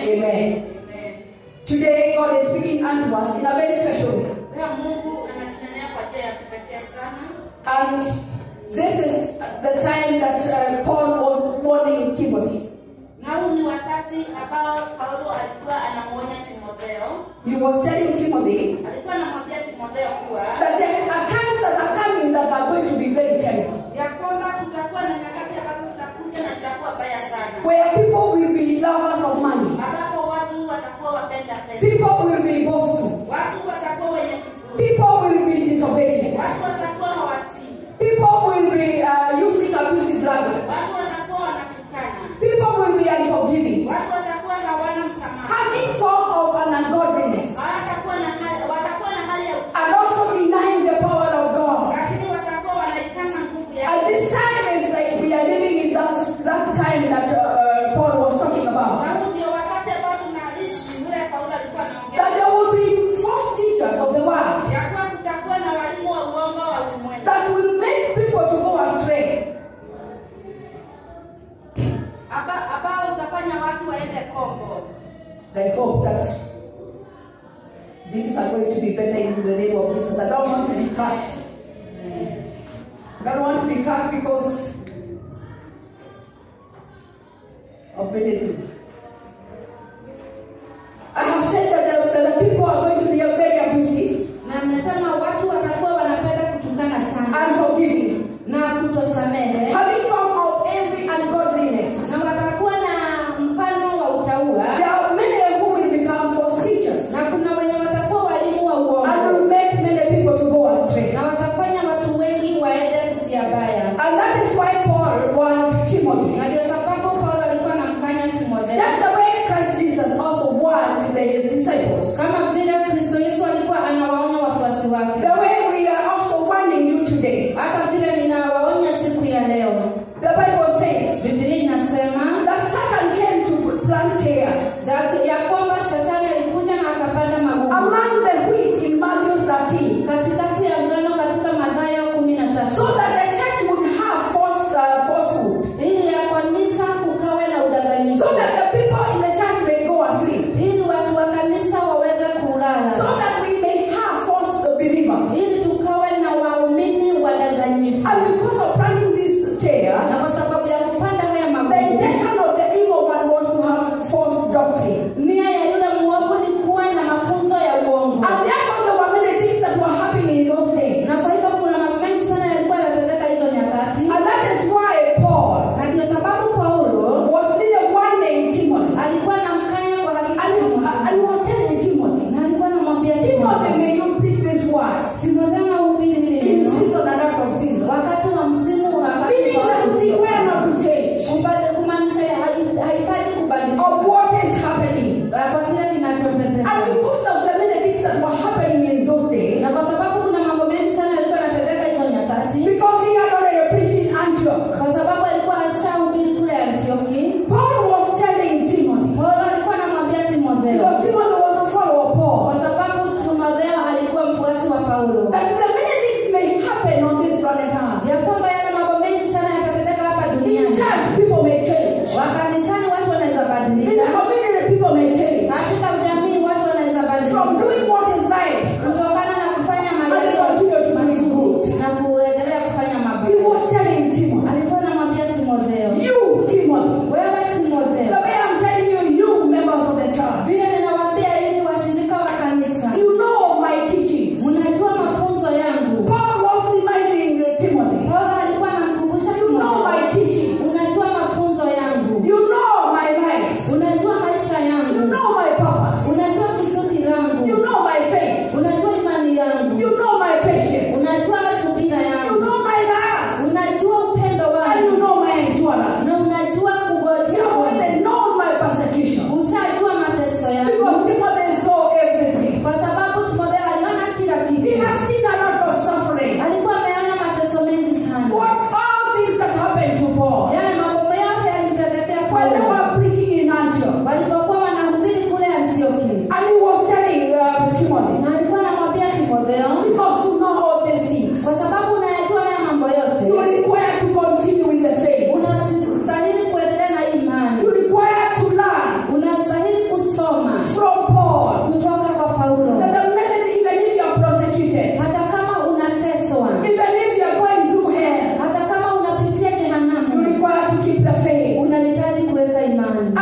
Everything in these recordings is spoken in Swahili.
Amen. Amen. Today, God is speaking unto us in a very special way. Leo Mungu anatunenea kwa njia ya kipekee sana, And this is the time that uh, Paul was warning Timothy. na huu ni wakati ambao Paulo alikuwa anamwonya Timotheo. He was telling Timothy Alikuwa anamwambia Timotheo kuwa that there are times that are coming that are going to be very terrible, ya kwamba kutakuwa na nyakati ambazo zitakuja na zitakuwa mbaya sana, where people will be lovers of money, ambapo watu watakuwa wapenda pesa, people will be boastful, watu watakuwa wenye kiburi, people will be disobedient, watu watakuwa hawatii, people will be uh, using abusive language, watu watakuwa wanatukana, people will be unforgiving, watu watakuwa hawana msamaha, having form of an ungodliness, hawatakuwa na hali, watakuwa na hali ya utii, and also denying the power of God. lakini watakuwa wanaikana nguvu And yake. this time is like we are living in that, that time that uh, Paul was talking about. Na huu ndio wakati ambao tunaishi, ule Paulo alikuwa anaongea That there will be false teachers of the world ya kuwa kutakuwa na walimu wa uongo wa ulimwengu that will make people to go astray. Aba- ambao utafanya watu waende kombo. I hope that things are going to be better in the name of Jesus. I don't want to be cut. I don't want to be cut because of many things. I have said that the, that the people are going to be very abusive, Na amesema watu watakuwa wanapenda kutukana sana unforgiving, na kutosamehe having form of every ungodliness. na watakuwa na mfano wa utaua There are many who will become false teachers na kuna wenye watakuwa walimu wa and uongo will make many people to go astray. na watafanya watu wengi waende kutia baya. And that is why Paul warned Timothy. Na ndio sababu Paulo alikuwa anamkanya Timotheo Just the way Christ Jesus also warned the, his disciples. kama vile Kristo Yesu alikuwa anawaonya wafuasi wake, The way we are also warning you today. hata vile ninawaonya siku ya leo. The Bible says Biblia inasema that Satan came to plant tares za- ya kwamba shetani alikuja na akapanda magugu among the wheat in Matthew 13 katikati ya ngano katika Mathayo kumi na so tatu that the church would have false, uh, falsehood. ili ya kanisa kukawe na udanganyifu, So that the people in the church may go asleep. ili watu wa kanisa waweze So kulala, that we may have false believers. ili tukawe na waumini wadanganyifu. And because of planting these tares, Na kwa sababu ya kupanda haya The magugu, intention of the evil one was to have false doctrine. nia ya yule mwovu ni kuwa na mafunzo ya uongo, And therefore, there were many things that were happening in those days. na kwa hivyo kuna mambo mengi sana yalikuwa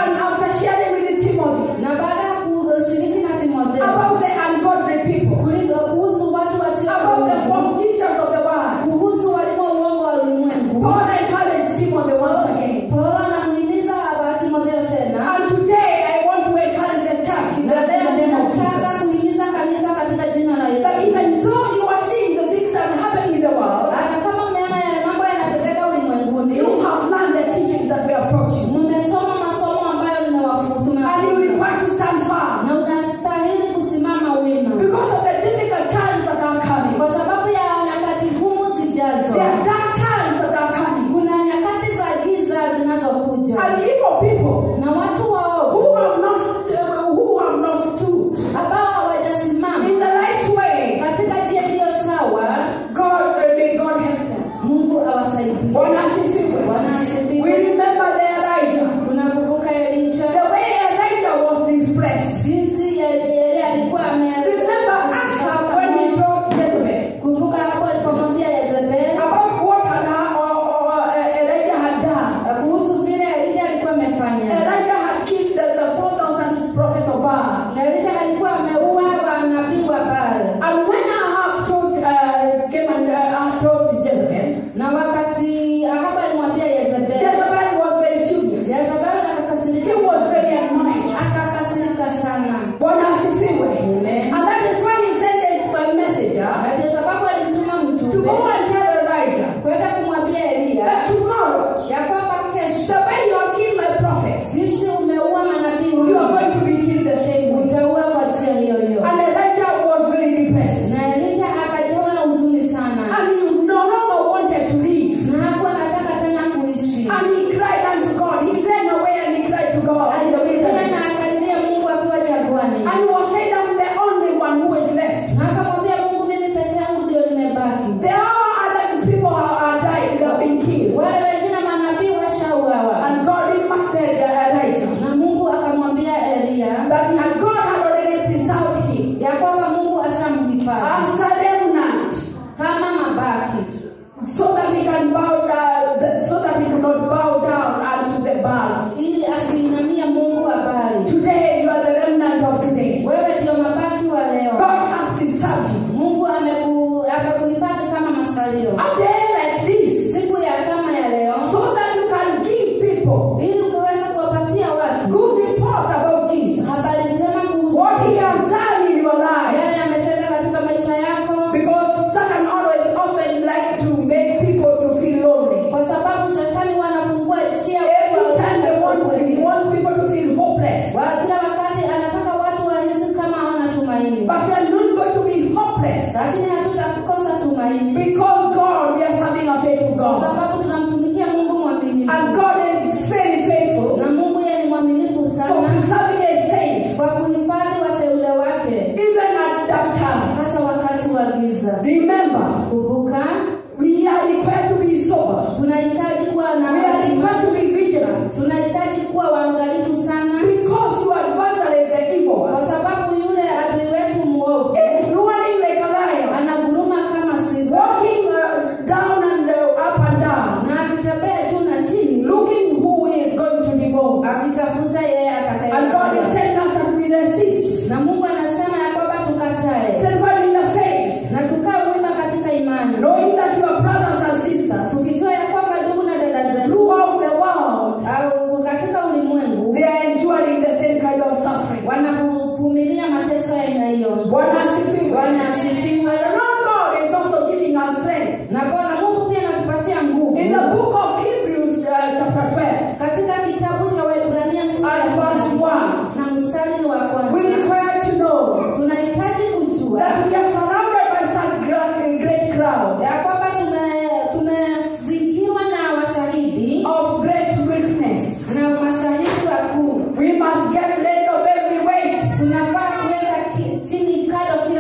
And after sharing with Timothy na baada ya kushiriki na timotheo about the ungodly people, kuliko kuhusu watu wasio about the false teachers of the world, kuhusu walimu wa uongo wa ulimwengu Paul encouraged Timothy once again. paulo anamhimiza wa timotheo tena And today I want to encourage the church in the, na in leo the name of ninataka Jesus. kuhimiza kanisa katika jina la That yesu even though you are seeing the things that are happening in the world, hata kama mmeona yale mambo yanatendeka ulimwenguni you have learned the teaching that we have taught you. mmesoma masomo ambayo And you nimewafunza require to stand firm na unastahili kusimama wima because of the difficult times that are coming. kwa sababu ya nyakati ngumu zijazo There are dark times that are coming. kuna nyakati za giza zinazokuja And evil people na watu waovu who have not who have not stood ambao hawajasimama in the right way, katika njia iliyo sawa God may God help them. mungu awasaidie Bwana asifiwe. bwana We asifiwe remember the Elijah. tunakumbuka elija The way Elijah was displaced. jinsi yeye alikuwa ame- Remember Ahab when he told Jezebel kumbuka hapo alipomwambia yezebeli about what had, ha- or, or, uh, Elijah had done. kuhusu vile elija alikuwa amefanya Elijah had killed the, the 4,000 prophets of Baal. na elija alikuwa ameua wanabii wa Baali. And when Ahab told, uh, came and uh, told Jezebel, na wakati ahabu alimwambia yezebeli Jezebel was very furious. yezebeli He akakasirika was very annoyed. akakasirika sana Bwana asifiwe. Amen. And that is why he sent a messenger na ndio sababu alimtuma to mjumbe go and tell Elijah kwenda kumwambia eliya that tomorrow, ya kwamba the kesho way you have killed my prophets, jinsi umeua manabii you are wangu, going to be killed the same way. utaua kwa njia hiyo hiyo And Elijah was very depressed. na elija akajawa na huzuni sana And he no longer wanted to leave. na hakuwa anataka tena kuishi And he cried unto God. He ran away and he cried to God in the alilia na wilderness. akalilia mungu akiwa jangwani And he was saying, I'm the only one who is left. na akamwambia mungu mimi peke yangu ndio nimebaki There are other people who are died, they have been killed. wale wengine manabii washauawa And God reminded uh, Elijah na mungu akamwambia eliya that he had, God had already preserved him ya kwamba mungu ashamhifadhi as a remnant kama mabaki so that he can bow down, so that he do not bow down unto the Baal. ili asiinamie mungu wa bali Today, you are the remnant of today. wewe ndio mabaki wa leo God has preserved you. mungu ameku- amekuhifadhi kama masalio A day like this, siku ya kama ya leo so that you can give people ili ukaweza kuwapatia watu good report about Jesus. habari njema kuhusu What he has done in your life. yale yametenda katika maisha yako Because Satan always often like to make people to feel lonely. kwa sababu shetani wanafungua njia Every time they want, he wants people to feel hopeless. Wa- kila wakati anataka watu wahisi kama hawana tumaini But we are not going to be hopeless. lakini hatutakukosa tumaini Because God, we are serving a faithful kwa God. sababu tunamtumikia mungu mwaminifu And God is very faithful na mungu yeye ni mwaminifu for sana preserving his saints. kwa kuhifadhi wateule wake Even at that time. hasa wakati wa giza Remember, kumbuka we are required to be sober. tunahitaji kuwa na We are required to be vigilant. tunahitaji kuwa waangalifu sana Because your adversary, the evil one, kwa sababu yule adui wetu mwovu is roaring like a lion, anaguruma kama simba walking uh, down and uh, up and down, na akitembea juu na chini looking who he is going to devour. akitafuta yeye And God is atakaye telling us that we resist, na mungu anasema ya kwamba tukatae stand firm in the faith, na tukae wima katika imani knowing that your brothers and sisters tukijua ya kwamba ndugu na dada zetu throughout the world au katika ulimwengu they are enduring the same kind of suffering. wanavumilia mateso ya aina hiyo Bwana asifiwe. bwana asifiwe And the Lord God is also giving us strength. na bwana mungu pia anatupatia nguvu In the book of Hebrews, uh, chapter 12, katika kitabu cha waibrania sura ya and verse 1, na mstari ni wa we kwanza require to know tunahitaji kujua that we are surrounded by such great, great crowd ya kwamba tume- tumezingirwa na washahidi of great witness. na mashahidi wakuu We must get rid of every weight tunafaa kuweka ki- chini kado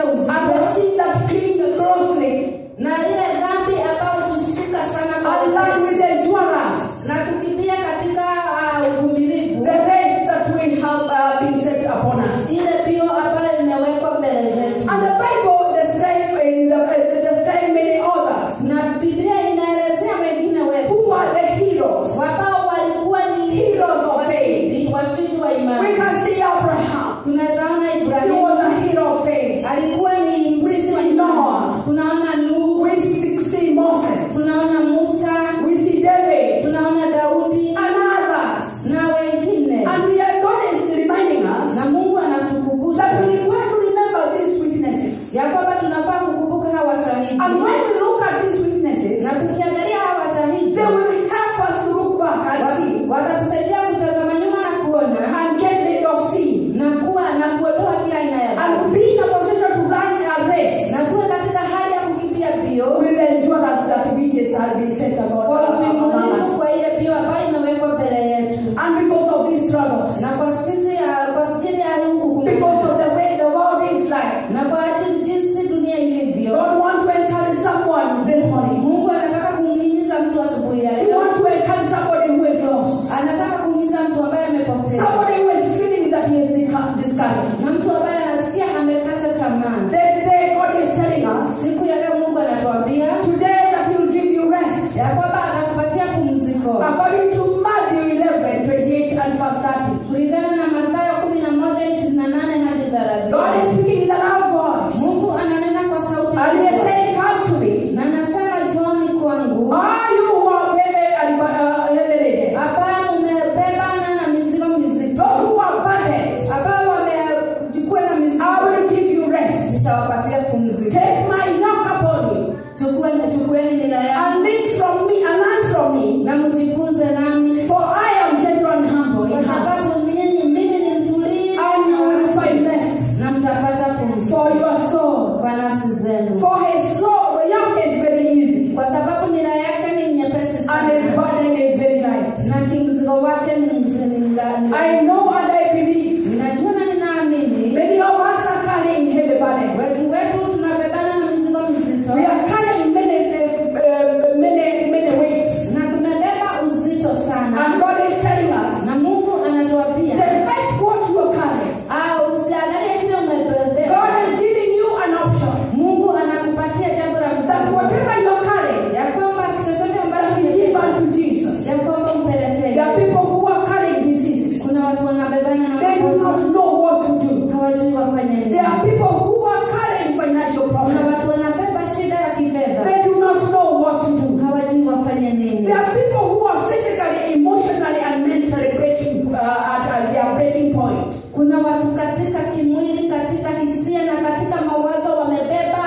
imani We can see Abraham. tunaweza ona He ibrahimu was a hero of faith. alikuwa ni We mshindi wa see imani Noah. tunaona nuhu We see see Moses. tunaona musa We see David. tunaona daudi And others. na wengine And we are, God is reminding us na mungu anatukumbusha that we require to remember these witnesses. ya kwamba tunafaa kukumbuka hawa shahidi And when we look at these witnesses, na tukiangalia hawa shahidi they will help us to look back and see wa- watatusaidia kutazama nyuma na kuona and get rid of sin. na kuwa na kuondoa kila aina ya And dhambi be in a position to run a race na tuwe katika hali ya kukimbia mbio with endurance that which is has been set about kwa uvumilivu among us. kwa ile mbio ambayo imewekwa mbele yetu And because of these struggles, na kwa sisi ya- kwa ajili ya hii hukumu because of the way the world is like, na kwa ajili jinsi dunia ilivyo God wants to encourage someone this morning. mungu anataka kumhimiza mtu asubuhi ya He leo wants to encourage somebody who is lost. anataka kuhimiza mtu ambaye amepotea Somebody who is feeling that he is disca- discouraged. na mtu ambaye anasikia amekata tamaa This day God is telling us siku ya leo mungu anatuambia today that he will give you rest. ya kwamba atakupatia pumziko According to Matthew 11, 28 and verse 30. kulingana na mathayo kumi na moja ishirini na nane hadi God is thelathini speaking with a loud voice. mungu ananena kwa sauti And he is kubwa. saying, Come to me. na anasema joni kwangu Are you who are heavy and uh, heavy laden? ambayo umebebana na mizigo mizito Those who are burdened, ambao wamejikua na mizigo I will give you rest. nitawapatia pumziko Take my yoke upon you Chukua- chukueni nila yangu and learn from me and learn from me. na mjifunze nami For I am gentle and humble kwa in heart, sababu ninyi mimi ni mtulivu and you will find rest na mtapata pumziko for your soul. kwa nafsi zenu For his soul, the yoke is very easy, kwa sababu nila yake ni nyepesi and his sana burden is very light. na kimzigo wake ni mzini mgani I know and I believe ninajua na ninaamini many of us are carrying heavy burden. wengi wetu tunabebana na mizigo mizito We are carrying many, uh, uh, many, many weights, na tumebeba uzito sana and God is telling us, na mungu anatuambia despite what you are carrying, ah, usiangalie kile umebebea God is giving you an option mungu anakupatia jambo la that kuchagua. whatever you are carrying, ya kwamba chochote ambacho that we give umebeba, unto Jesus. ya kwamba umpelekee There are Yesu. people who are carrying diseases. kuna watu wanabebana na They do magonjwa not know what to do. hawajui wafanye nini There are people who are carrying financial kuna problems. watu wanabeba shida ya kifedha They do not know what to do. hawajui wafanye nini There are people who are physically, emotionally, and mentally breaking uh, at, at their breaking point. kuna watu katika kimwili katika hisia na katika mawazo wamebeba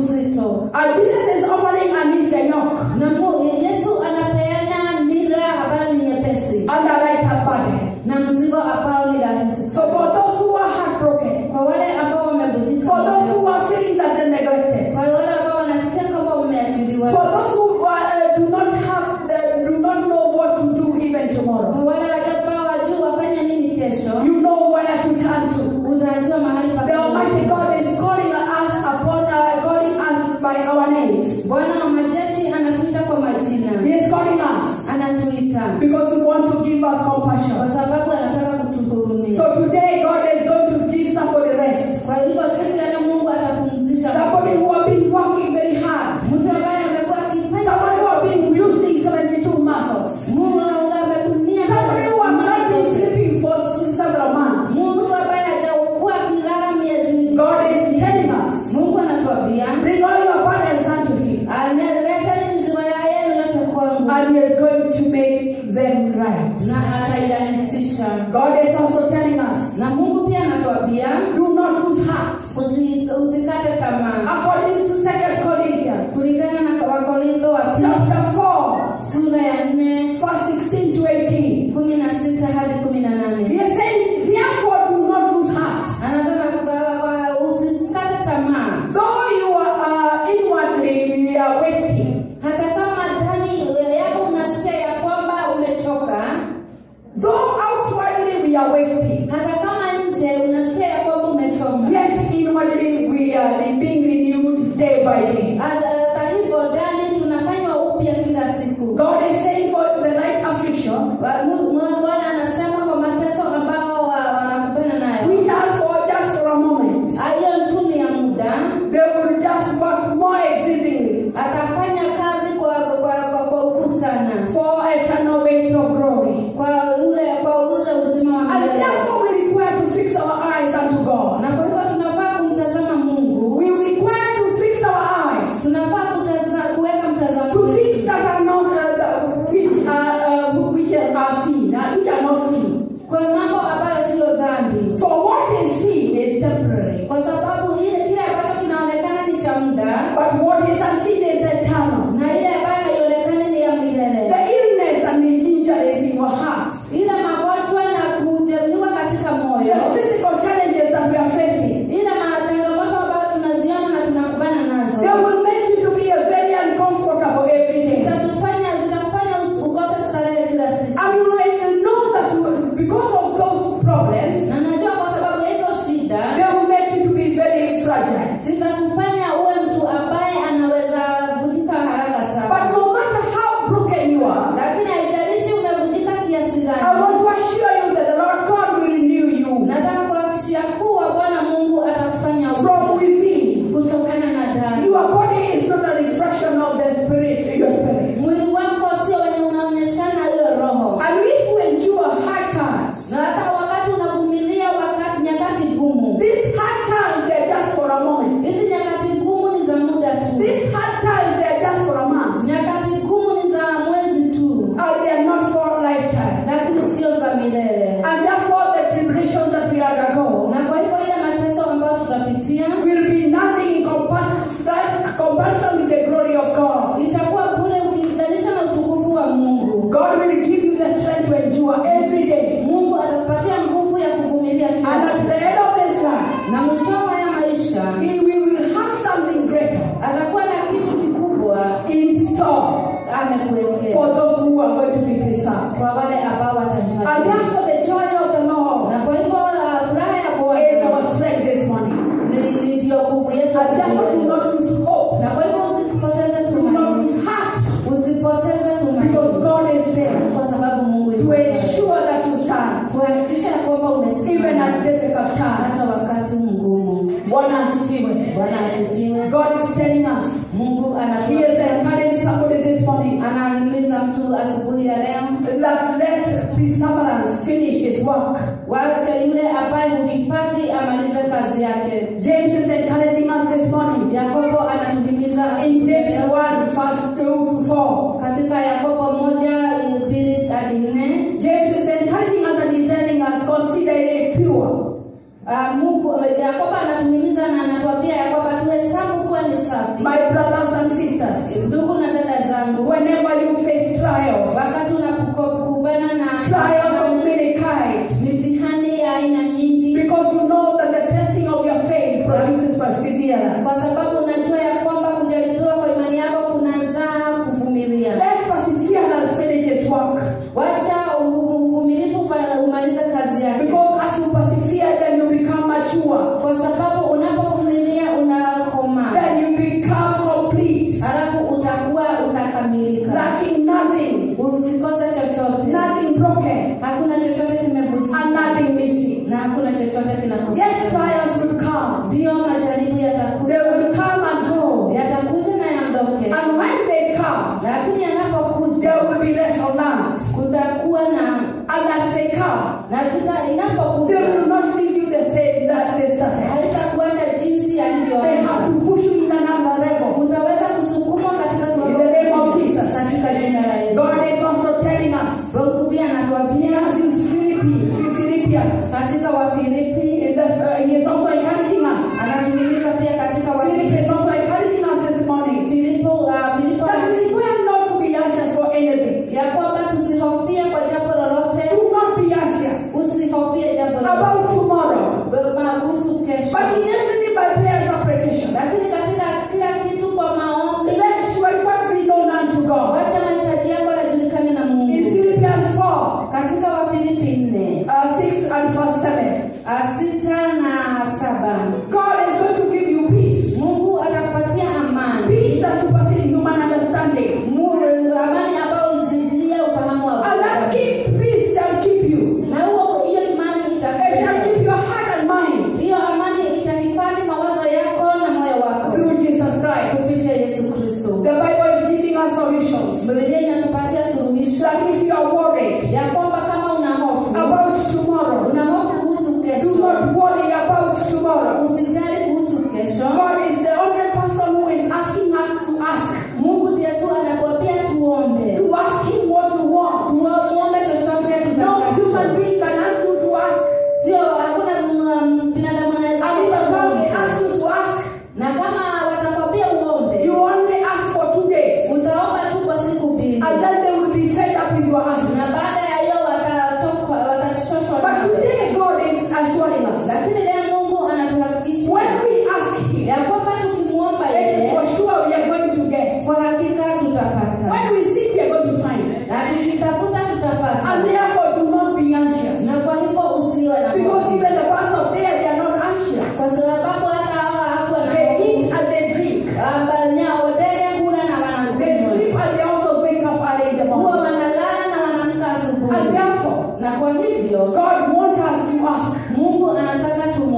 uzito And Jesus is offering an easier yoke na Mu- yesu anapeana nira ambayo ni nyepesi and a lighter burden. na mzigo ambao ni rahisi So for those who are heartbroken, kwa wale ambao wamevujika for those moyo, who are feeling that they're neglected, kwa wale ambao wanasikia kama for wameachiliwa those who uh, do not have, uh, do not know what to do even tomorrow, kwa wale ambao wajui wafanye nini kesho you know where to turn to. utajua mahali pa The Almighty God is calling us upon, uh, calling us by our names. bwana wa majeshi anatuita kwa majina He is calling us anatuita because He wants to give us kwa compassion. sababu anataka kutuhurumia So today, God is going to give somebody rest. kwa hivyo siku ya leo mungu atapumzisha Somebody who have been working very hard. mtu ambaye amekuwa akifanya Somebody who have been using 72 muscles. mungu ametumia Somebody who have not been sleeping for several months. mungu ambaye hajakuwa akilala miezi God is telling us, mungu anatuambia bring all your burdens unto Him, analeteni mizigo ya yenu yote kwangu and He is going to make them right. na atairahisisha God is also telling us, na mungu pia anatuambia do not lose heart. usi- usikate tamaa According to 2 Corinthians kulingana na wakorintho wa pili chapter 4, sura ya nne verse 16 to 18. kumi na sita hadi kumi na He nane is saying, therefore do not lose heart. anasema kwa- kwa- usikate tamaa Though you are uh, inwardly we are wasting, hata kama ndani yako unasikia ya kwamba umechoka though outwardly we are wasting, hata kama nje unasikia ya kwamba umechoka yet inwardly we are being renewed even at difficult hata times. wakati mgumu Bwana asifiwe. bwana asifiwe God is telling us. mungu He anatu is encouraging somebody this morning anahimiza mtu asubuhi ya leo that let perseverance finish his work. wacha yule ambaye huhifadhi amalize kazi yake James is encouraging us this morning. yakobo anatuhimiza In asubuhi James ya leo. 1, verse 2 to 4. katika yakobo moja pili hadi nne James is encouraging us and he's telling us, consider it pure. Ah, mungu yakobo anatuhimiza na anatuambia ya kwamba tuhesabu kuwa ni safi My brothers and sisters, ndugu na dada zangu whenever you face trials, wakati unapokumbana na trials of many kinds, mitihani ya aina nyingi because you know that the testing of your faith produces perseverance. kwa sababu unajua ya kwamba kujaribiwa kwa imani yako kunazaa kuvumilia Let perseverance finish its work. wacha uvumilivu ufa- umalize kazi yake Because as you persevere, then you become mature. kwa sababu unapovumilia unakoma Then you become complete, halafu utakuwa utakamilika lacking nothing, usikose chochote nothing broken, hakuna chochote and kimevunjika nothing missing. na hakuna chochote Yes, kinakosekana trials will come. ndiyo majaribu They yatakuja will come and go. yatakuja na yaondoke And when they come, lakini yanapokuja there will be lessons learned. kutakuwa na And as they come, na zita they inapokuja will not leave you the same that they started. haitakuacha jinsi They have yalivyoanza to push you in another level. utaweza kusukumwa katika In kiwango the name of Jesus. katika jina la Yesu. God is also telling us. Mungu pia He anatuambia has used Philippi- Philippians. katika Wafilipi, In the, uh, he is also encouraging us. anatuhimiza pia katika Philip Wafilipi is also encouraging us this morning. Filipo, uh, Filipo That we are not to be anxious for anything. ya kwamba tusihofie kwa jambo lolote, Do not be anxious usihofie jambo lolote about tomorrow. Ba- kuhusu kesho, But in everything by prayer and supplication. lakini katika kila kitu kwa maombi, Let your request be known unto God. wacha mahitaji yako yajulikane na In Mungu. Philippians 4, Katika Wafilipi nne uh, 6 and verse 7. uh, sita na saba God is going to give you peace. Mungu atakupatia amani Peace that supersedes human understanding. Mu- amani ambayo izidilia ufahamu wa And that binadamu. keep, peace shall keep you. na huo hiyo imani It shall itakupa keep your heart and mind hiyo amani itahifadhi mawazo yako na moyo wako through Jesus Christ. kupitia Yesu Kristo. The Bible is giving us solutions. Biblia inatupatia suluhisho That if you are worried ya kwamba kama una hofu about tomorrow, una hofu kuhusu do kesho, not worry about tomorrow. usijali kuhusu kesho. God is the only person who is asking us to ask. Mungu ndiye tu anatuambia tuombe, To ask Him what you want. tuombe chochote No human tutakacho. being can ask you to ask. Sio hakuna mm, binadamu anaweza And if kuomba the God they uombe. ask you to ask, na kama watakwambia uombe you only ask for two days. utaomba tu kwa siku mbili And then they will be fed up with your asking. na baada ya hiyo watachoka watachoshwa But nawe. today God is assuring us. lakini leo mungu anatuhakikishia When we ask Him, ya kwamba tukimwomba it is yeye for sure we are going to get. kwa hakika tutapata When we seek, we are going to find. na tukitafuta tutapata And therefore, do not be anxious. na kwa hivyo usiwe na Because hofu. even the birds of the air, they are not anxious. kwa sababu hata hawa hakuwa na They hofu. eat and they drink. Ah, nyao ndege hula na They wanakunywa sleep and they also wake up early in the huwa morning. wanalala na wanaamka And asubuhi therefore, na kwa hivyo God wants us to ask. mungu anataka It is tumwombe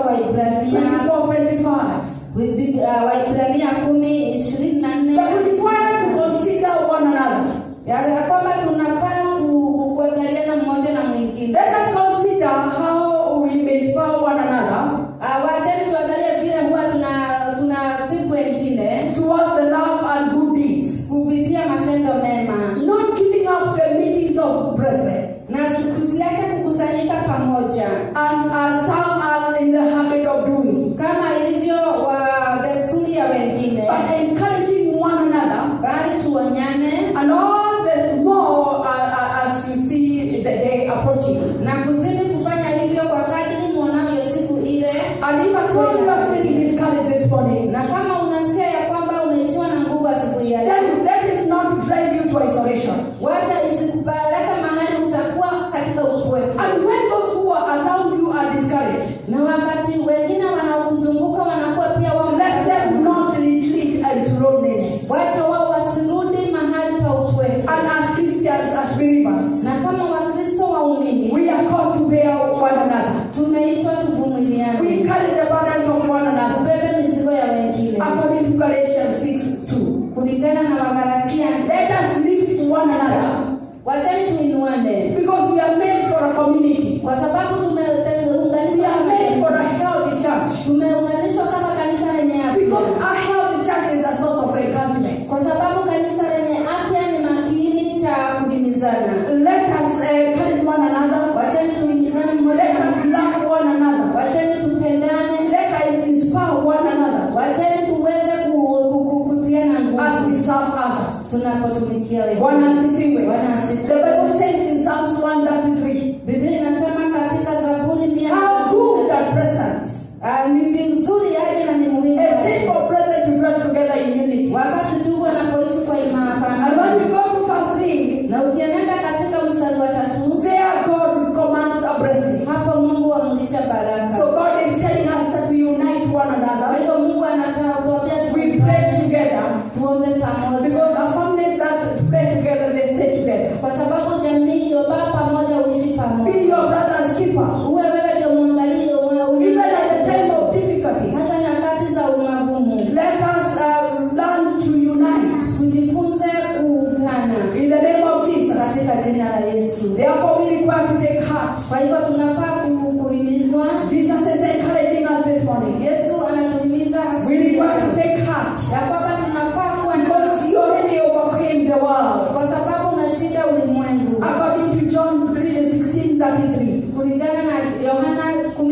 waibrania 24 25. uh, waibrania kumi ishirini na nne That we require to consider one another. ya ya kwamba tunafaa ku- ku- kuangaliana mmoja na mwingine Let us consider how we may spur one another uh, wachani tuangalie vile huwa tuna tunatibu wengine towards the love and good deeds. kupitia matendo mema Not giving up the meetings of brethren. na tusiache kukusanyika pamoja And as some are in the habit of doing. kama ilivyo wa desturi ya wengine But encouraging one another bali tuonyane and all the more uh, uh, as you see the day approaching. na kuzidi kufanya hivyo kwa kadiri mwonavyo siku ile And if at all you are feeling discouraged this morning, na kama unasikia ya kwamba umeishiwa na nguvu asubuhi ya leo then let it not drive you to isolation. wacha isikupeleka mahali utakuwa katika upweke And when those who are around you are discouraged, na wakati wengine wanaokuzunguka wanakuwa pia wako let them not retreat into loneliness. wacha wao wasirudi mahali pa upweke And as Christians, as believers, na kama wakristo waumini we are called to bear one another. tumeitwa We tuvumiliane carry the burdens of one another. tubebe mizigo ya wengine According to Galatians 6 2. kulingana na wagalatia Let us lift one another. wachani tuinuane Because we are made for a community. kwa sababu We tumeunganishwa are kama made for a jamii. healthy church. tumeunganishwa kama kanisa lenye Because afya a healthy church is a source of encouragement. kwa sababu kanisa lenye afya ni makiini cha kuhimizana Let us uh, encourage one another. wachani tuhimizane mmoja Let na us mwingine love one another. wachani tupendane Let us inspire one another wachani tuweze ku- ku- ku- kutiana as we nguvu serve others. tunapotumikia Bwana wengine asifiwe. Bwana The asifiwe. Bible says in Psalms 133, biblia inasema katika zaburi mia how good and pleasant Ah, ni vizuri aje na ni muhimu it is for brethren to dwell together in unity. wakati ndugu wanapoishi kwa imara And when we go to verse 3, na ukienenda katika mstari wa tatu there God commands a blessing. hapo mungu amlisha baraka So God is telling us that we unite one kwa another. hivyo mungu anatuambia We pray together. tuombe pamoja Because a family that pray together, they stay together. kwa sababu jamii iliyobaa pamoja uishi Be pamoja your brother's keeper. uwe wewe ndio mwangalio Even at the time of difficulties, hata nyakati za umagumu let us uh, learn to unite tujifunze kuungana in the name of Jesus. katika jina la yesu Therefore, we require to take heart. kwa hivyo tunafaa ku- kuhimizwa Jesus is encouraging us this morning. yesu anatuhimiza We asubuhi require to ya take heart kwamba tunafaa kuwa na because He already overcame the world. kwa sababu umeshinda ulimwengu According to John 3 16 33. kulingana na yohana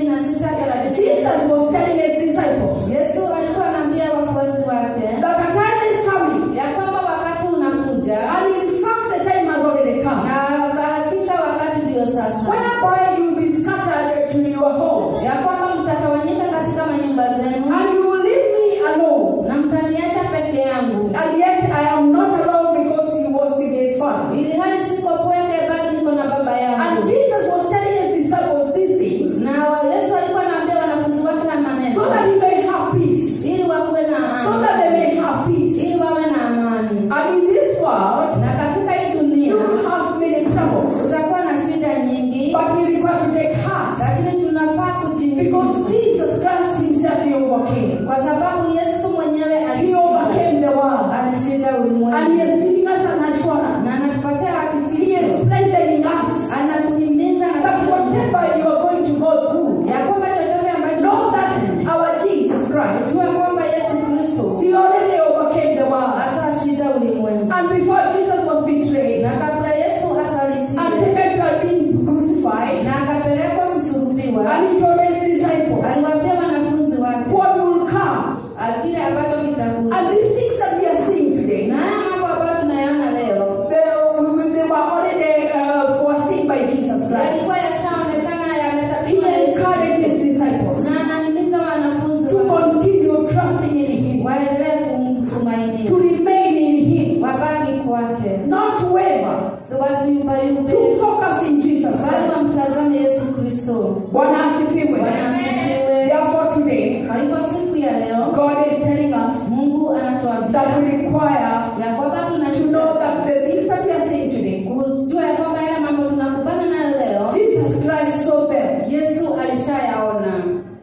16 Jesus was telling His disciples yesu alikuwa anaambia wafuasi wake that a time is coming, ya kwamba wakati unakuja and in fact, the time has already come, na hakika wakati ndio sasa whereby you will be scattered to your homes, ya kwamba mtatawanyika katika manyumba zenu and you will leave me alone. na mtaniacha peke yangu And yet, I am not alone because He was with His Father. ili hali siko pweke bali niko na baba And yangu Jesus was telling His disciples these things na wa- yesu alikuwa anaambia wanafunzi wake na so maneno that He may have peace, ili wakuwe na so that amani they may have peace. ili wawe na amani And in this world, na katika hii you dunia will have many troubles. tutakuwa na shida nyingi But we require to take heart lakini tunafaa because kujihimiza Jesus Christ Himself He overcame. kwa sababu yesu mwenyewe He alishinda overcame the world. alishinda And He ulimwengu is giving us an assurance. na anatupatia He hakikisho is strengthening us anatuhimiza na that kutuambia whatever you are going to go through, ya kwamba chochote ambacho know that our Jesus Christ, jua kwamba yesu kristo He already overcame the world. hasa shinda ulimwengu And before Jesus was betrayed na kabla yesu and asalitiwe taken to have been crucified, na akapelekwa kusurubiwa and He told His disciples aliwaambia wanafunzi wake what will come. ah, kile ambacho kitakuja And these things that we are seeing today, na haya mambo ambayo tunayaona leo they, they were already uh, foreseen by Jesus Christ. yalikuwa yashaonekana He yametabiwa Yesu encouraged His disciples na anahimiza wanafunzi to wake continue trusting in Him, waendelee kumtumainia to remain in Him, wabaki kwake not to waver, wasiubayube to focus in Jesus bali Christ. wamtazame yesu kristo Bwana asifiwe. Bwana asifiwe. Therefore, today, kwa hivyo siku ya leo God is telling us mungu anatuambia that we require ya kwamba to know tunajua that the things that we are saying today, kujua ya kwamba yale mambo tunakubana nayo leo Jesus Christ saw them. yesu alishayaona Today,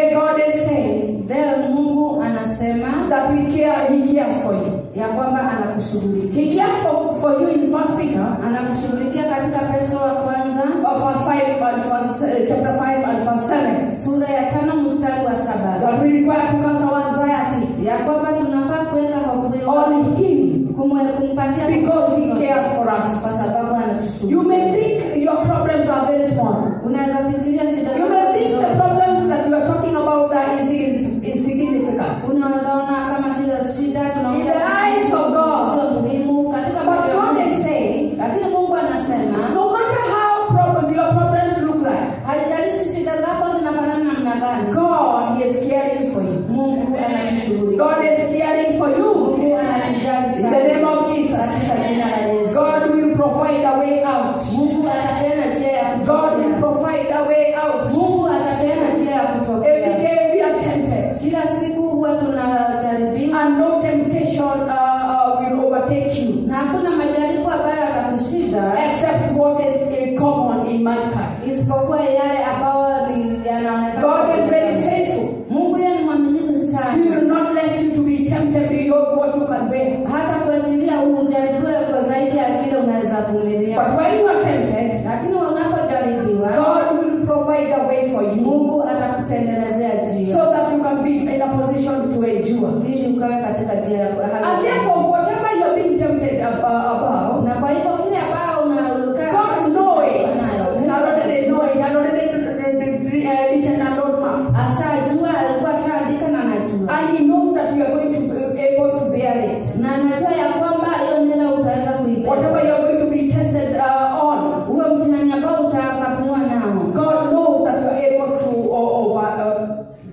Today God is saying leo mungu anasema that we care, He cares for you. ya kwamba anakushughulikia He cares for, for you in First Peter, anakushughulikia katika petro wa kwanza uh, verse five and verse uh, chapter five and verse seven. sura ya tano mstari wa saba That we require to cast our anxiety ya kwamba tunafaa kuweka hofu yetu on Him kumwe- kumpatia because He cares for us. kwa sababu You anatushughulikia may think your problems are very small. unaweza fikiria shida You may think the zako problems that you are talking about are insignificant. insignificant. unaweza ona kama shida shida In tunaongea the eyes of God. sio muhimu katika But macho ya God Mungu. is saying, lakini mungu anasema no matter how prob- your problems look like, haijalishi shida zako zinafanana namna gani God is caring for you. mungu anatushughulikia God is caring for you. mungu anatujali In the name sana of Jesus. katika jina la yesu God will provide a way out. mungu atapeana njia ya God will kutokea provide a way out. mungu atapeana njia ya Every kutokea day we are tempted. kila siku huwa tunajaribiwa And no temptation uh, uh, will overtake you. na hakuna majaribu ambayo atakushinda Except what is uh, common in mankind. isipokuwa yale ambayo ni- yanaonekana God is very faithful. mungu yeye ni mwaminifu He sana will not let you to be tempted beyond what you can bear. hata kuachilia ujaribiwe kwa zaidi ya kile unaweza vumilia But when you are tempted, lakini unapojaribiwa God will provide a way for you mungu atakutengenezea njia so that you can be in a position to endure. ili ukawe katika njia ya hali And therefore, whatever you are being tempted ab- uh, about, na kwa hivyo kile ambao unakaa God know it. He already know it. He already uh, written a roadmap. ashajua alikuwa ashaandika na anajua And He knows that you are going to be able to bear it. na anajua ya kwamba hiyo neno utaweza kuibeba Whatever you are going to be tested uh, on, huo mtihani ambao utakabiliwa nao God knows that you are able to uh, over, uh,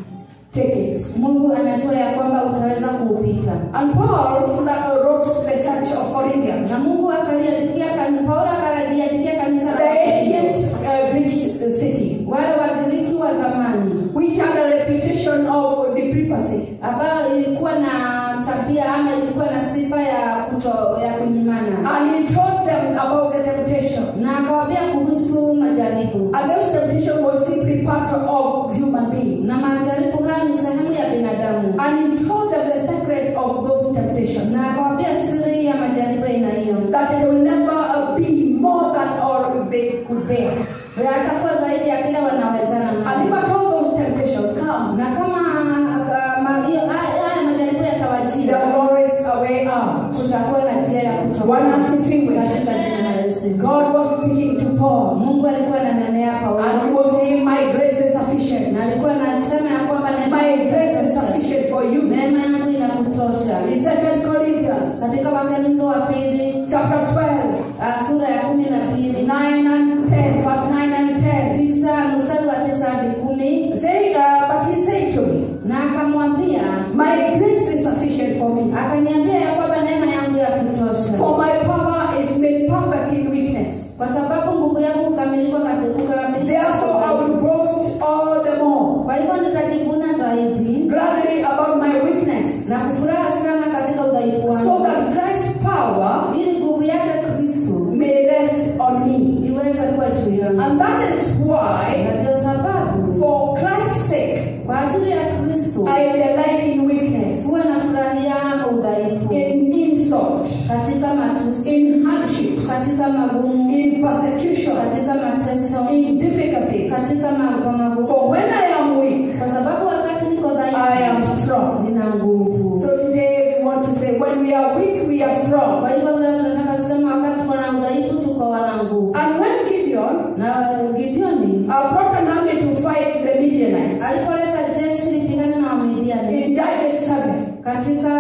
take it. mungu anajua ya kwamba utaweza kuupita And Paul uh, wrote to the church of Corinthians, na mungu akaliandikia kan- paulo akaliandikia kanisa la the ancient uh, Greek city, wale wagiriki wa zamani which had a reputation of depravity. ambayo ilikuwa na tabia ama ilikuwa na sifa ya kuto ya kunyimana And he told them about the temptation. na akawambia kuhusu majaribu And those temptation was simply part of human being. na majaribu hayo ni sehemu ya binadamu And he told them the secret of those temptations. na akawambia siri ya majaribu ya aina hiyo That it will never uh, be more than all they could bear. yatakuwa zaidi ya kile wanawezana And nayo if at all those temptations come, na kama ah, ma- hiyo- haya haya majaribu there yatawajia will always a way out. kutakuwa na njia ya kutoka Bwana asifiwe. katika jina la Yesu. God was speaking to Paul. Mungu alikuwa ananenea And he Paulo was saying, My grace is sufficient. na alikuwa anasema ya kwamba neema My yangu grace is inakutosha. sufficient for you. neema yangu inakutosha In Second Corinthians katika wakorintho wa pili chapter 12, ah, sura ya kumi na mbili 9 and 10, verse 9 and 10. tisa mstari wa tisa hadi kumi Say, uh, but he said to me, na akamwambia My grace is sufficient for me. akaniambia ya kwamba neema yangu ya kutosha For my power is made perfect in weakness. kwa sababu nguvu yangu hukamilika katika kukamilika Therefore, I will boast all the more kwa hivyo nitajivuna zaidi gladly about my weakness, na kufuraha sana katika udhaifu so wangu that Christ's power ili nguvu yake kristu may rest on me. iweze kuwa juu yangu And that is why, na ndio sababu for Christ's sake, kwa ajili ya kristu I delight in weakness, huwa nafurahia udhaifu in insult, katika matusi in hardships, katika magumu in persecution, katika mateso in difficulties. katika mago magumu For when I am weak, kwa sababu wakati niko I am dhaifu strong. nina nguvu So today we want to say, when we are weak, we are strong. kwa hivyo leo tunataka kusema wakati tuko na udhaifu tuko wana nguvu And when Gideon na gideoni uh, brought an army to fight the Midianites alipoleta jeshi lipigane na wamidiani in Judges 7, katika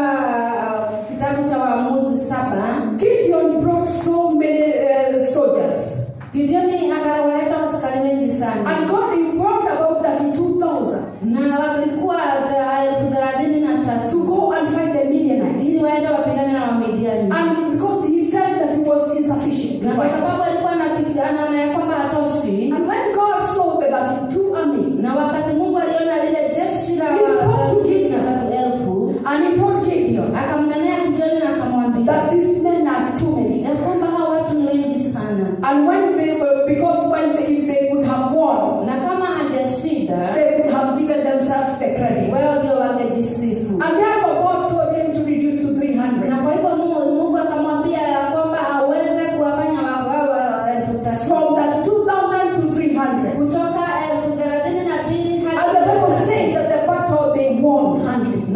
uh, kitabu cha waamuzi saba Gideon brought so many uh, soldiers. gideoni akawaleta wasikari wengi sana And God he brought about 32,000 na walikuwa thela- elfu thelathini na to tatu go and fight the Midianites. ili waende wapigane na wamidiani And because he felt that he was insufficient to na kwa fight. sababu alikuwa anafi- anaona ya kwamba hatoshi And when God saw the 32 army, na wakati mungu aliona lile jeshi la He spoke to thelathini na Gideon. tatu elfu and he told Gideon,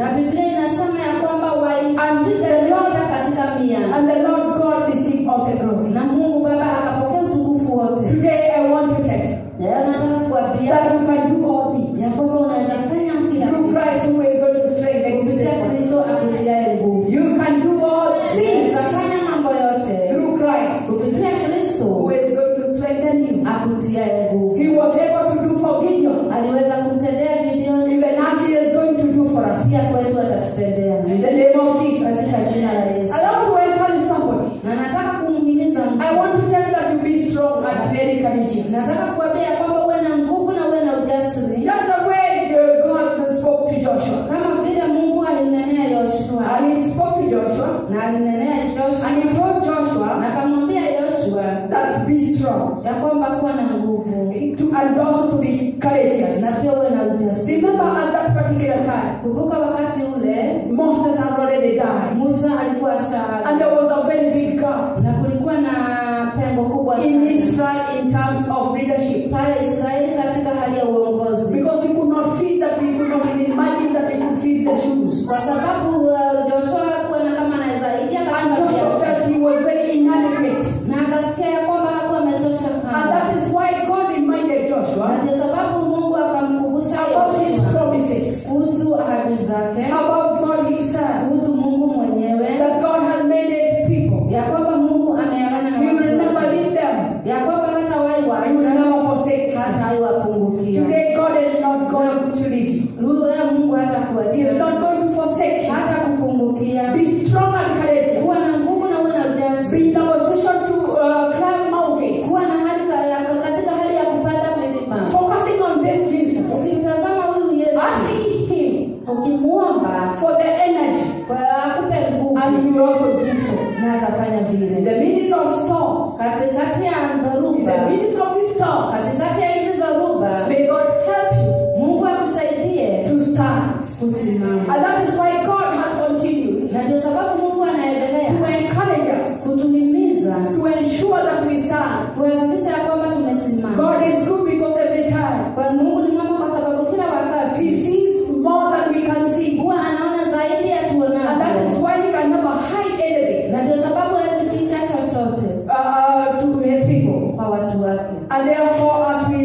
na biblia inasema ya kwamba And walishika the Lord- vita katika mia And the Lord God received all the glory. na mungu baba akapokea utukufu wote Today I want to tell you leo nataka kuambia that you can do all things ya kwamba unaweza fanya kila through kitu Christ who is going to strengthen you. kupitia kristo akutiaye nguvu You can do all unaweza things fanya mambo yote through Christ kupitia who kristo is going to strengthen you. akutiaye nguvu He was able to do for Gideon, aliweza kumtendea gideoni even as he is going to do for us. pia kwetu atatutendea In the name of Jesus. katika jina la yesu I want to encourage somebody. na nataka kumhimiza mtu I want to tell you that you be strong and very courageous. nataka kuambia ya kwamba uwe na nguvu na uwe na ujasiri Just the way uh, God spoke to Joshua. kama vile mungu alimnenea yoshua And he spoke to Joshua na alimnenea joshua and he told Joshua na akamwambia yoshua that be strong ya kwamba kuwa na nguvu to, and also to be courageous. na pia uwe na ujasiri Remember at that particular time, kumbuka wakati ule Moses had already died. musa alikuwa And shaaga there was a very big gap na kulikuwa na pengo kubwa in sana Israel in terms of leadership. pale israeli katika hali ya uongozi Because he could not feed that, he could not even imagine that he could feed the shoes. kwa sababu uh, joshua hakuona kama anaweza ingia And katika Joshua viatu. felt he was very inadequate. na akasikia ya kwamba hakuwa ametosha And kama that is why God reminded na Joshua ndio sababu mungu akamkumbusha about his Yoshua promises, kuhusu ahadi zake about God himself, kuhusu mungu mwenyewe that God has made his people. ya kwamba mungu ameagana na He will watu never wake. leave them. ya kwamba hata wai He will waacha never forsake them. hata wai wapungukia Today God is not going to leave you. lugha mungu hata He is kuachia not going to forsake you. hata kupungukia Be strong and courageous. kuwa na nguvu na uwe na ujasiri Be in a position to uh, climb mountains. kuwa na hali ka- ya- katika hali ya kupanda milima Focusing on this Jesus. ukimtazama huyu yesu Asking him ukimuomba for the energy. kwa akupe nguvu And he will also do so. na atafanya In vile the middle of storm. katikati ya In the dharuba middle of this storm. katikati ya hizi dharuba May God help you mungu akusaidie to stand. kusimama And that is why God has continued na ndio sababu mungu to anaendelea encourage us, kutuhimiza to ensure that we stand. kuhakikisha ya kwamba tumesimama God is good because every time kwa mungu ni mwema kwa sababu kila He wakati sees more than we can see. huwa anaona zaidi ya And that is tuonavyo why He can never hide anything na ndio sababu hawezi picha chochote uh, to His people. kwa watu wake And therefore, as we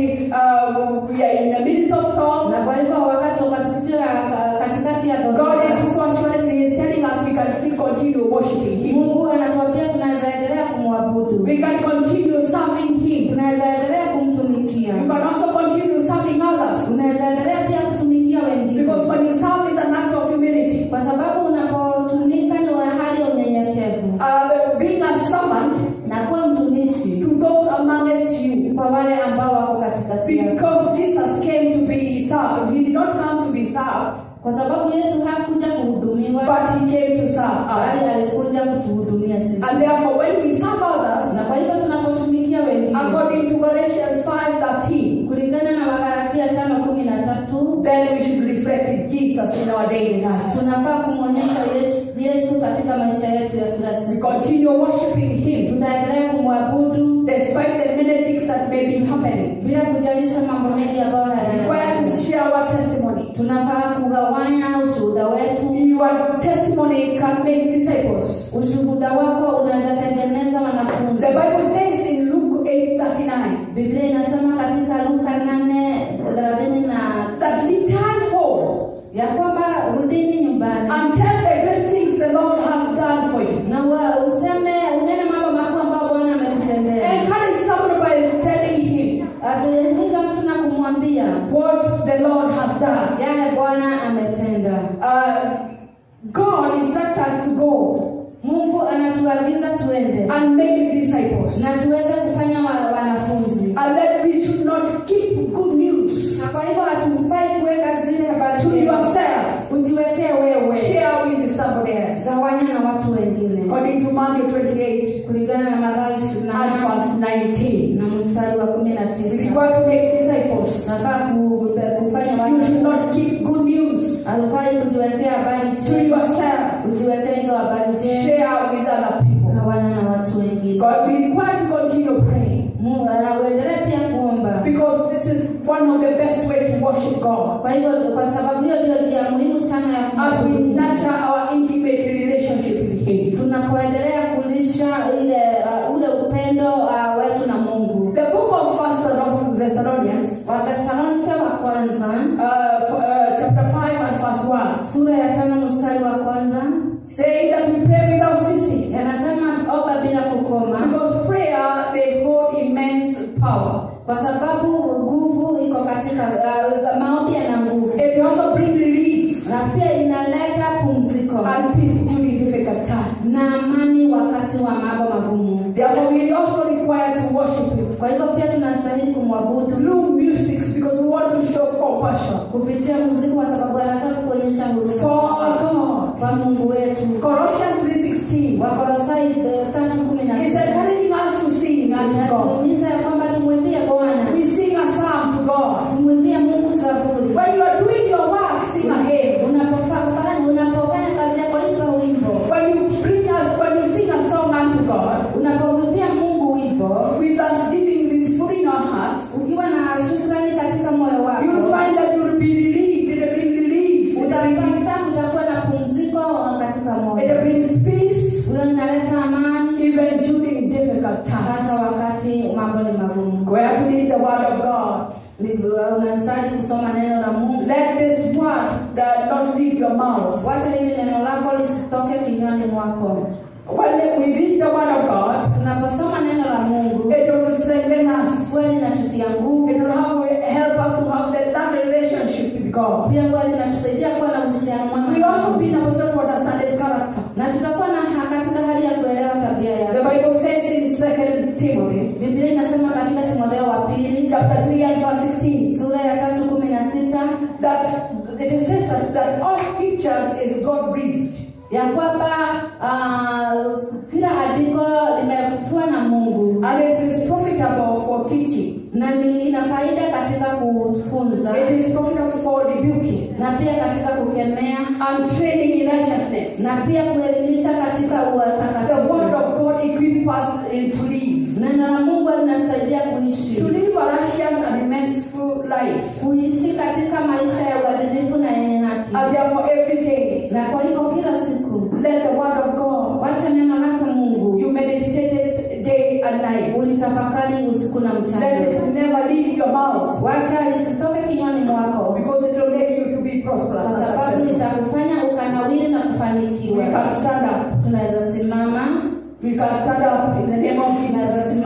uh, we are in the midst of storm, na kwa hivyo wakati katikati ya katikati ya God dhoruba is also assuring He is telling us we can still continue worshiping Him. mungu anatuambia tunaweza endelea kumwabudu We can continue serving Him. tunaweza endelea kumtumikia You can also continue serving others. unaweza endelea pia kutumikia wengine Because when you serve is an act of humility. kwa sababu unapotumika ni wa hali ya unyenyekevu Uh, being a servant na kuwa mtumishi to those amongst you. kwa wale ambao wako katikati yako Because Jesus came to be served. He did not come to be served, kwa sababu yesu hakuja kuhudumiwa but He came to serve bali us. alikuja kutuhudumia sisi And therefore, when we serve others, na kwa hivyo tunapotumikia wengine according to Galatians 5:13, kulingana na wagalatia tano kumi na tatu then we should reflect Jesus in our daily lives. tunafaa kumwonyesha yesu, yesu katika maisha yetu ya kila We siku continue worshiping Him tutaendelea kumwabudu despite the many things that may be happening. bila kujalisha mambo mengi ambayo We are to hayana share our testimony. tunafaa kugawanya ushuhuda wetu Your testimony can make disciples. ushuhuda wako unaweza tengeneza wanafunzi The Bible says in Luke 8:39 biblia inasema katika luka nane thelathini na that return home ya kwamba rudini nyumbani and tell the great things the Lord has done for you. na wa- useme unene mambo makuu ambayo bwana amekutendea Encourage somebody by telling him akihimiza mtu na kumwambia what the Lord has done. yale bwana ametenda Uh, God instructs us to go mungu anatuagiza tuende and make disciples. na tuweze kufanya wa, wanafunzi And that we should not keep good news na kwa hivyo hatufai kuweka zile habari to njema. yourself. ujiwekee wewe Share with somebody else. gawanya na watu wengine According to Matthew 28 kulingana na Mathayo ishirini na and nane verse 19. na mstari wa kumi na If you tisa want to make disciples, nafaa ku- kufanya you should watu not keep good news alifai kujiwekea habari to njema yourself. ujiwekee hizo habari njema Share with other people. gawana na watu wengine God, we require to continue praying mungu anauendelee pia kuomba because this is one of the best way to worship God. kwa hivyo kwa sababu hiyo ndio njia muhimu sana ya As we kumwabudu 1, sura ya tano mstari wa kwanza saying that we pray without ceasing. yanasema omba bila kukoma Because prayer, they hold immense power. kwa sababu nguvu iko katika uh, maombi yana nguvu It also brings relief na pia inaleta pumziko and peace during difficult times. na amani wakati wa mambo magumu Therefore, we also require to worship Him kwa hivyo pia tunastahili kumwabudu through music because we want to show compassion kupitia muziki kwa sababu anataka kuonyesha huruma for God. kwa mungu wetu Colossians 3.16 wakorosai eh, tatu kumi na is sita encouraging us to sing unto God. natuhimiza ya kwamba tumwimbie bwana We sing a psalm to God. tumwimbie mungu zaburi When you are doing your work, sing a hymn. unapofanya unapofanya kazi yako imba wimbo When you bring us, when you sing a song unto God, unapomwimbia mungu wimbo with thanksgiving, with full in our hearts, ukiwa na shukrani katika moyo wako you'll find that you'll be relieved. It'll bring relief. It'll bring, utapata utakuwa na pumziko katika moyo it'll bring peace, Huyo inaleta amani even during difficult times. hata wakati mambo ni magumu Where to read the word of God. Ndivyo, unastahili kusoma neno la mungu Let this word that not leave your mouth. wacha hili neno lako lisitoke kinywani mwako When we read the word of God, tunaposoma neno la mungu it will strengthen us. huwa linatutia nguvu It will have, help us to have that, that relationship with God. pia huwa linatusaidia kuwa na uhusiano mwema We na also Mungu. be in a position to understand His character. na tutakuwa na ha- katika hali ya kuelewa tabia The yake Bible says in 2 Timothy biblia inasema katika timotheo wa pili chapter 3 and verse 16 sura ya tatu kumi na sita that it is said that, that all scriptures is God breathed. ya kwamba uh, kila andiko limefufuliwa na mungu And it is profitable for teaching. na ni ina faida katika kufunza It is profitable for rebuking na pia katika kukemea and training in righteousness. na pia kuelimisha katika The word utakatifu of God equips us in to live. neno la mungu linatusaidia kuishi To live a righteous and immenseful life. kuishi katika maisha ya uadilifu na yenye haki And therefore every day, na kwa hivyo kila siku let the word of God, wacha neno lake mungu you meditate it day and night. ulitafakari usiku na Let mchana it never leave your mouth. wacha lisitoke kinywani mwako Because it will make you to be prosperous. kwa and sababu successful. litakufanya ukanawiri na We kufanikiwa can stand up. tunaweza simama We can stand up in the name of tunaweza Jesus. simama